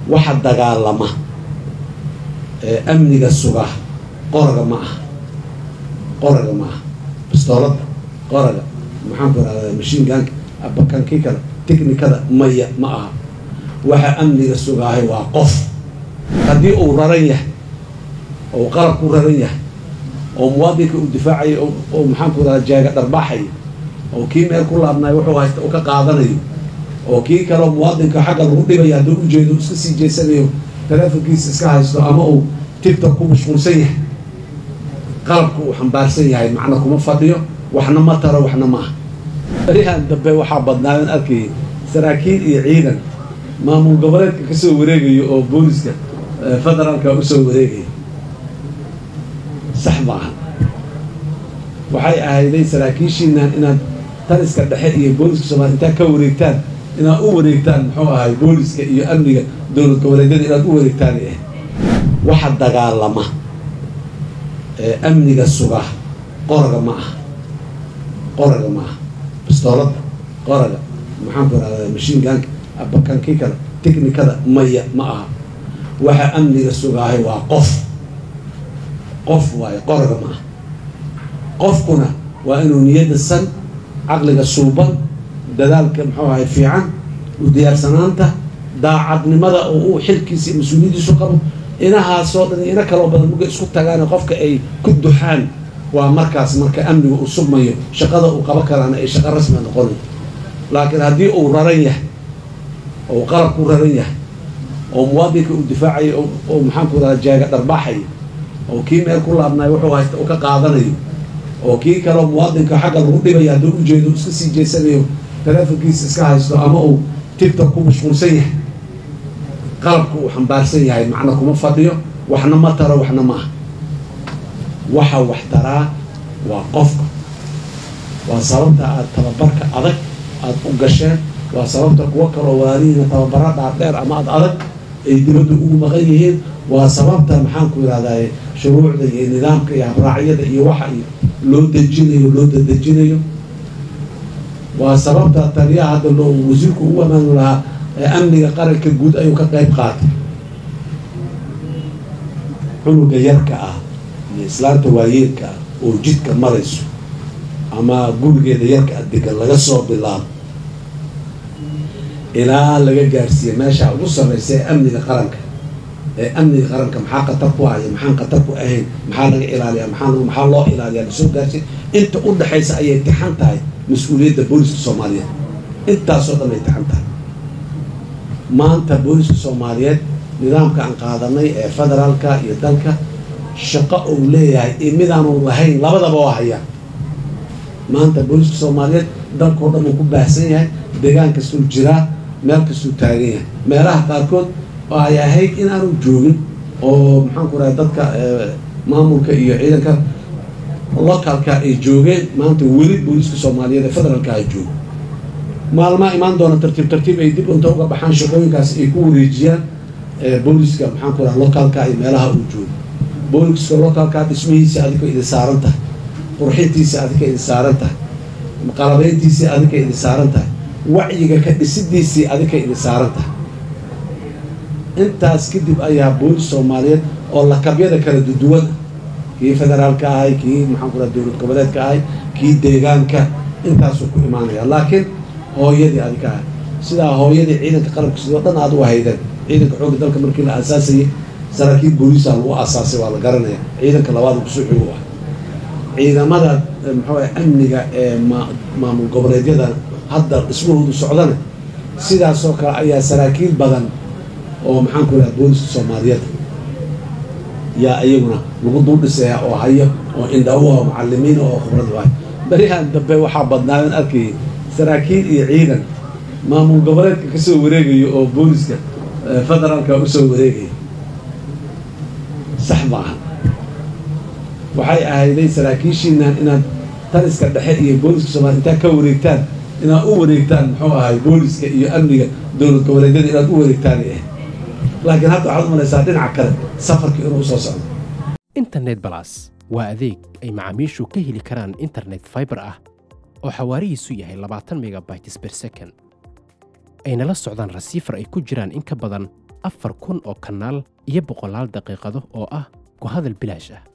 waxa dagaalama ee amniga suga qoraga ma aha qoraga ma aha bistooladda qoraga maxaan ku irahdaa mashiin gaanka abakankii kale technikada maya ma aha waxa amniga sugaahay waa qof haddii uu raran yahay oo qalab ku raran yahay oo muwaadinka uu difaacayo oo maxaan ku irahdaa jaaga dharbaaxayo oo kii meel ku laabnayo wuxuu haysta uu ka qaadanayo oo kii kaleo muwaadinka xagga lagu dhibaya hadduu ujeedo iska sii jeesanayo taleefonkiisa iska haysto ama uu tictok ku mashquulsan yahay qalabka uu xambaarsan yahay macna kuma fadhiyo waxna ma taro waxna ma aha berihan dambe waxaa badnaadan arkayay saraakiil iyo ciidan maamul goboleedka kasoo wareegayo oo booliska federaalka usoo wareegaya sax ma aha waxay ahayday saraakiishiinan inaad taliska dhexe iyo booliska soomaliya intaad ka wareegtaan inaad u wareegtaan muxuu ahay booliska iyo amniga dowlad goboleedyada inaad u wareegtaan eh waxa dagaalama ee amniga suga qoraga ma aha qoraga ma aha bistooladda qoraga maxaan ku irahdaa mashiin gaanka abakankii kale technikada maya ma aha waxa amniga sugaahay waa qof qof waayo qoraga ma aha qofkuna waa inuu niyadda san caqliga suuban dadaalka muxuu ahay fiican u diyaarsanaanta daacadnimada oo uu xilkiisa iyo mas-uuliyadiisu qabo inahaasoo dhan ina kaloo badan muga isku tagaan qofka ay ku duxaan waa markaas marka amniga uu sugmayo shaqada uu qabo karaana ay shaqo rasmia noqonayo laakiin haddii uu raran yahay oo qalab ku raran yahay oo muwaadinka uu difaacayo oo maxaan ku irahdaa jaaga dharbaaxayo oo kii meel ku laabnayo wuxuu haysta uu ka qaadanayo oo kii kaleo muwaadinka xagga lagu dhibaya hadduu ujeedo iska sii jeesanayo taleefonkiisa iska haysto ama uu tictok ku mashquulsan yahay qalabka uu xambaarsan yahay macna kuma fadhiyo waxna ma taro waxna ma aha waxa wax taraa waa qofka waa sababta aada tababarka adag aada u gasheen waa sababta kuwo kaloo walaalihiina tababara dhaardheer ama ad adag ay dibadda ugu maqan yihiin waa sababta maxaan ku irahdaa shuruucda iyo nidaamka iyo habraacyada iyo waxa iyo loo dejinayo loo dadejinayo waa sababta taliyaha hadda loo wasiirku ugu amaanu lahaa ee amniga qaranka guud ayuu ka qayb qaatay cunuga yarka ah iyo islaanta waayeelka ah oo jidka marayso ama gurigeeda yarka ah degan laga soo bilaabo ilaa laga gaarsiiya meesha ugu sarreysa ee amniga qaranka ee amniga qaranka maxaa khatar ku ahaya maxaan khatar ku ahayn maxaa laga ilaaliya maxaa maxaa loo ilaaliya lasoo gaarsiin inta u dhexaysa ayay tixan tahay mas-uuliyadda booliska soomaaliyeed intaasoo dhan ay tixan tahay maanta booliska soomaaliyeed nidaamka aan qaadanay ee federaalka iyo dalka shaqo uu leeyahay iyo midaanu lahayn labadaba oo haya maanta booliska soomaaliyeed dalkao dhan uu ku baahsan yahay deegaan kastuu jiraa meel kastuu taagan yahay meelaha qaarkood oo ay ahayd in aanu joogin oo maxaan ku rahay dadka maamulka iyo ciidanka localka ay joogeen maanta weli booliska soomaaliyeed ee federaalka ay joogo maalmaa imaan doona tartiib tartiib ay dib unta uga baxaan shaqooyinkaas ay ku wareejiyaan booliska maxaan ku raha localka iyo meelaha uu joogo booliska localka dhismihiisa adika idin saaran tahay qurxintiisa adika idin saaran tahay qalabeyntiisii adika idin saaran tahay wacyiga ka dhisidiisii adika idin saaran tahay intaas kadib ayaa boolis soomaaliyeed oo lakabyada kala duduwan kii federaalka ahay kii maxaan ku raha dowlad goboleedka ahay kii deegaanka intaasuu ku imaanaya laakiin hooyadii adika ahay sidaa hooyadii ciidanka qalabka sidoo dhan aad u haydeen ciidanka xoogga dalka markii la aasaasayay saraakiil booliisa lagu aasaasay waa la garanaya ciidanka labaad kusoo xoog u ah ciidamada muxuu amniga ee maamul goboleedyada hadda dhismahoodu socdana sidaasoo kale ayaa saraakiil badan oo maxaan ku raha booliska soomaaliyeed yaa iyaguna lagu dul dhisaya oo hayo oo indhawo oo macalimiin oo khibrad waay berihan dambe waxaa badnaadan arkayay saraakiil iyo ciidan maamul goboleedka kasoo wareegayo oo booliska federaalka usoo wareegaya sax ma aha waxay ahayday saraakiishiinan inaad taliska dhexe iyo booliska soomaliya intaad ka wareegtaan inaad u wareegtaan muxuu ahay booliska iyo amniga dowlad goboleedyada inaad u wareegtaan eh laakiin hadda waxaad umalaysaa dhinaca kale safarkii inuu usoo socdo internet balas waa adeeg ay macaamiishu ka heli karaan internet fiber ah oo xawaarihiisu yahay labaatan megabytes per second ayna la socdaan rasiifar ay ku jiraan in ka badan afar kun oo kanaal iyo boqolaal daqiiqado oo ah ku hadal bilaash ah